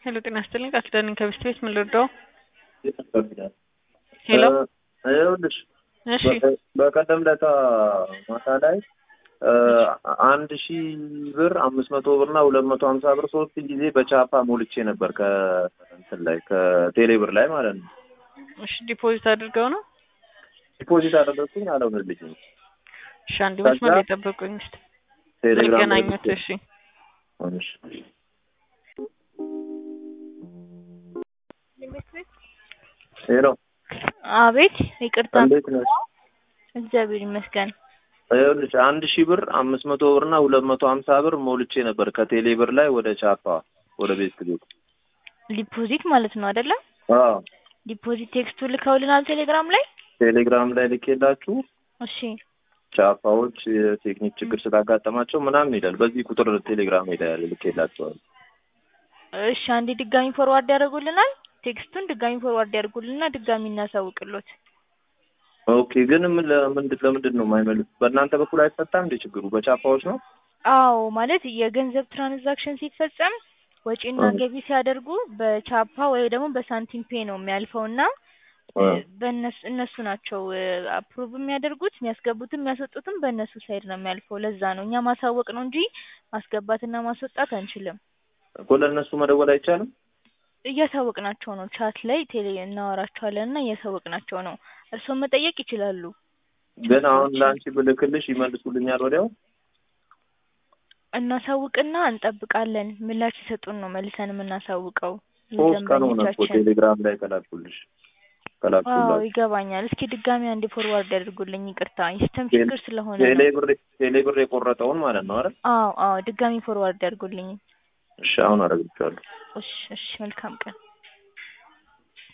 ሄሎ ጤና ይስጥልኝ ቃል ኪዳን ነኝ ከብስት ቤት ምን ልርዳው? ሄሎ ይኸውልሽ እሺ በቀደም ለታ ማታ ላይ አንድ ሺህ ብር አምስት መቶ ብር እና ሁለት መቶ ሀምሳ ብር ሶስት ጊዜ በቻፓ ሞልቼ ነበር ከእንትን ላይ ከቴሌ ብር ላይ ማለት ነው። እሺ ዲፖዚት አድርገው ነው? ዲፖዚት አደረግኩኝ አልሆነልኝም። እሺ አንድ መስመር ላይ ጠብቁኝ እስኪ ቴሌግራም ላይ ልገናኙት። እሺ እሺ። ሄሎ አቤት ይቅርታ፣ እንዴት ነሽ? እግዚአብሔር ይመስገን። ይኸውልሽ አንድ ሺህ ብር አምስት መቶ ብር እና ሁለት መቶ ሀምሳ ብር ሞልቼ ነበር ከቴሌ ብር ላይ ወደ ቻፓ ወደ ቤት ቤት ዲፖዚት ማለት ነው አይደለ? አዎ ዲፖዚት ቴክስቱ ልከውልናል ቴሌግራም ላይ። ቴሌግራም ላይ ልኬላችሁ እሺ ቻፓዎች የቴክኒክ ችግር ስላጋጠማቸው ምናምን ይላል። በዚህ ቁጥር ቴሌግራም ሄዳ ልኬላቸዋል። እሺ፣ አንዴ ድጋሚ ፎርዋርድ ያደርጉልናል። ቴክስቱን ድጋሚ ፎርዋርድ ያደርጉልንና ድጋሚ እናሳውቅሎት። ኦኬ ግን ምን ለምንድን ለምንድን ነው የማይመልስ? በእናንተ በኩል አይፈታም እንዴ ችግሩ? በቻፓዎች ነው? አዎ ማለት የገንዘብ ትራንዛክሽን ሲፈጸም ወጪና እ። ገቢ ሲያደርጉ በቻፓ ወይ ደግሞ በሳንቲም ፔ ነው የሚያልፈው እና እ። በእነሱ እነሱ ናቸው አፕሩቭ የሚያደርጉት የሚያስገቡትም የሚያስወጡትም በእነሱ ሳይድ ነው የሚያልፈው። ለዛ ነው እኛ ማሳወቅ ነው እንጂ ማስገባትና ማስወጣት አንችልም። እኮ ለእነሱ መደወል አይቻልም? እያሳወቅናቸው ነው። ቻት ላይ ቴሌ እናወራቸዋለን እና እያሳወቅናቸው ነው። እርስዎም መጠየቅ ይችላሉ። ግን አሁን ለአንቺ ብልክልሽ ይመልሱልኛል ወዲያው? እናሳውቅና እንጠብቃለን። ምላሽ ሲሰጡን ነው መልሰን የምናሳውቀው። ሶስት ቀን ሆነ እኮ ለደንበኞቻችን ቴሌግራም ላይ ከላኩልሽ አዎ ከላኩላችሁ ይገባኛል። እስኪ ድጋሚ አንዴ ፎርዋርድ ያድርጉልኝ። ይቅርታ የሲስተም ቴሌ- ችግር ስለሆነ ቴሌ ነው። ብር ቴሌ ብር የቆረጠውን ማለት ነው አይደል? አዎ አዎ ድጋሚ ፎርዋርድ ያድርጉልኝ። እሺ አሁን አደርግልሻለሁ። እሺ እሺ መልካም ቀን